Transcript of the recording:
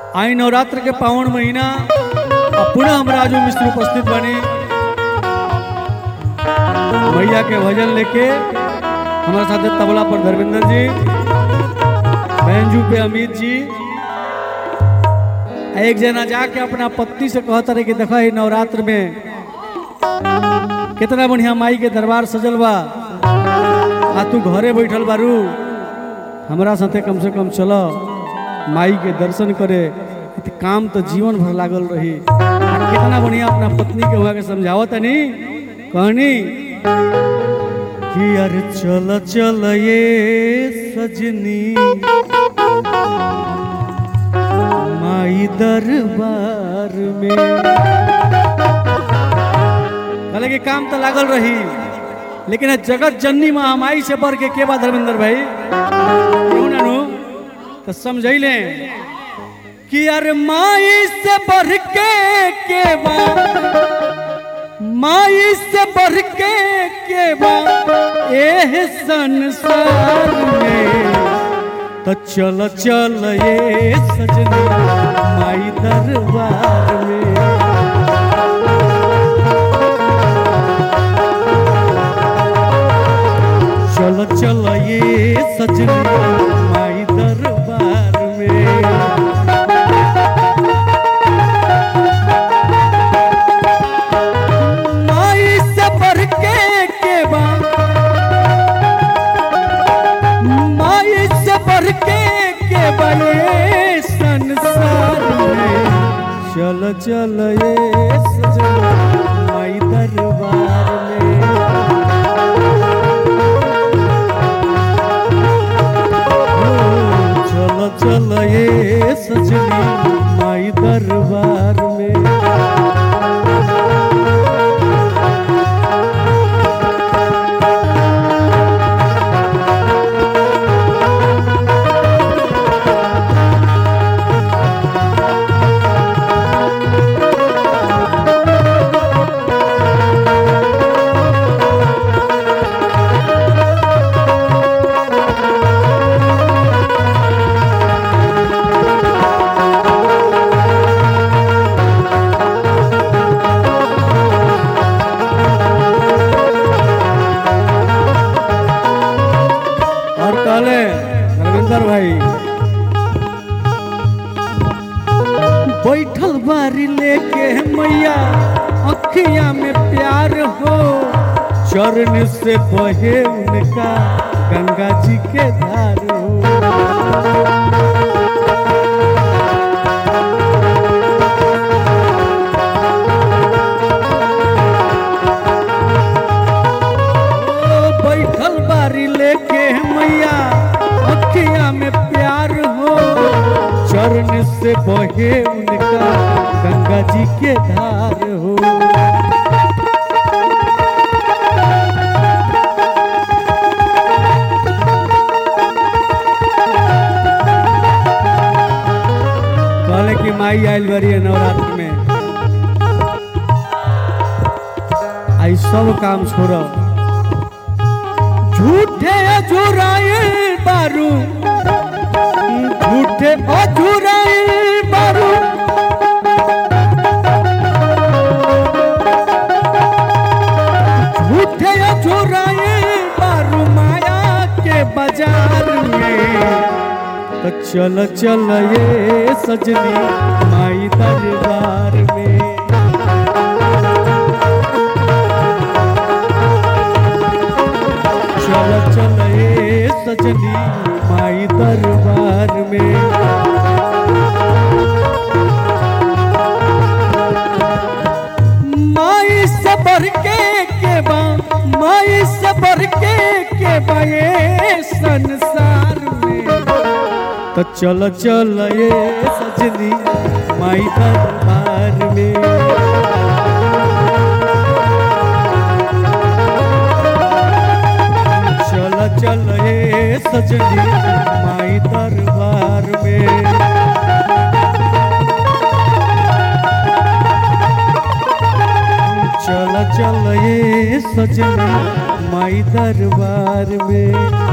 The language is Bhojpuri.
आई नवरात्र के पावन महीना आ पुनः हम राजू मिश्र उपस्थित बनी मैया के भजन लेके हमारे साथ तबला पर धर्मेंद्र जी बैंजू पे अमित जी आ एक जना जाके अपना पत्नी से कहता रहे कि देखा ही नवरात्र में कितना बढ़िया माई के दरबार सजल बा आ तू घरे बैठल बारू हमरा साथे कम से कम चल माई के दर्शन करे इत काम तो जीवन भर लागल रही आ कितना बढ़िया अपना पत्नी के हुआ के समझावत तनी कहनी कि अरे चल चल ये सजनी माई दरबार में कहले कि काम तो लागल रही लेकिन ये जगत जननी महामाई से बढ़ के के बा धर्मेंद्र भाई क्यों ना नु तो समझैले कि अरे माई से बढ़ के के बा माई से बढ़ के के बा एह संसार में तो चल चल ये सजनी माई दरबार में चल चल ये सजनी माई दरबार में माई से बढ़ के के बा माई से बढ़ के के बा ये संसार में चल चल ये सजनी माई दरबार में चल चल ये सजनी माई दरबार में और कहले रविंदर भाई बैठल बारी लेके मैया अखिया में प्यार हो चरण से बहे उनका गंगा जी के धार हो ओ, बैठल बारी लेके मैया अखिया में प्यार हो चरण से बहे उनका गंगा जी के धार हो कहले कि माई आयल बड़ी है नवरात्र में आई सब काम छोड़ो झूठे अझुराए बारू झूठे अझुराए बारू झूठे अझुराए बारू माया के बाजार में तो चल चल ये सजनी माई दरबार में चल चल ए सजनी माई दरबार में माई से बढ़ के के बा माई से बढ़ के के बा ये संसार में तो चल चल ए सजनी माई दरबार में चल चल हे सजनी माई दरबार में चल चल हे सजनी माई दरबार में